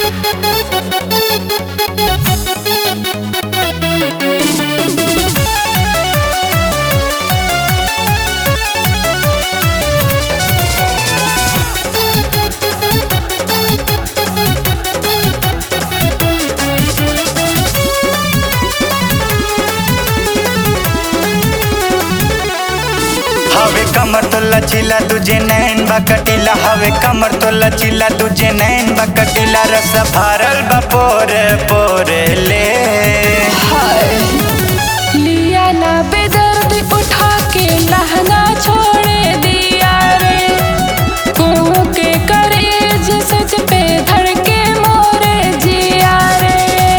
हवे कमर तो लचीला तुझे नैन बकटीला हवे कमर तो लचीला तुझे नैन बकटीला रस भरल बा पोरे पोरे ले लिया ना बेदर्द उठा के लहंगा छोड़ दिया रे कुहू के करेज सच पे धड़ के मोरे जिया रे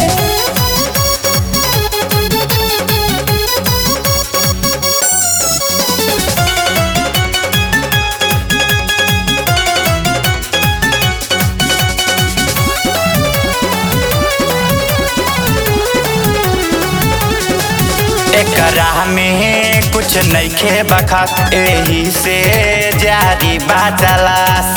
एकरा में कुछ नइखे बखास एही से जारी बाचलास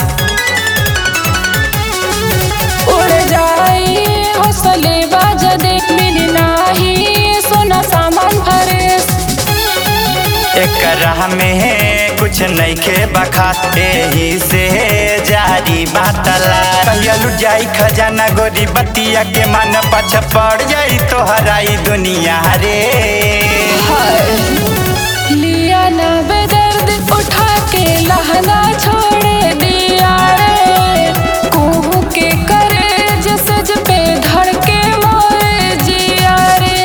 उड़ जाई हौसले बाजा दे मिली नाही सोना सामान भरेस एकरा में कुछ नइखे बखास एही से जारी बातला कहिया लुट जाई खजाना गोरी बतिया के मन पछ पड़ जाई तो हराई दुनिया रे लिया ना बेदर्द उठा के लहंगा छोड़ दिया रे कुहू के करेज सज पे धड़ के मोरे जिया रे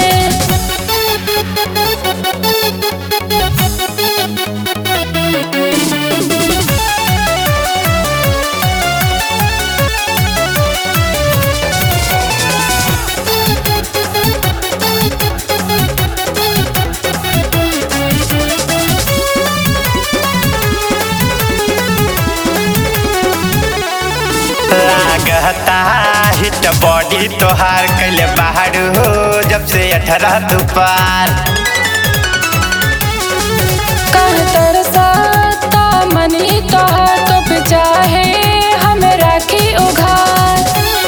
लागता हिट बॉडी तोहार कैले बाहर हो जब से अठारह तू पार कह तरसाता मनी तोहर तो पे चाहे हम राखी उघार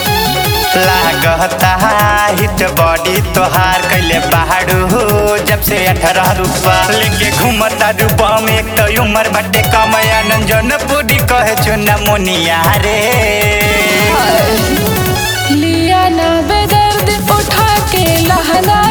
लागता हिट बॉडी तोहार कैले बाहर हो जब से अठारह रूपा लेके घूमता रूपा में एक तो उम्र बटे कमया नंजन पूरी कहे चुना मुनिया रे लिया ना बेदर्द उठा के लहंगा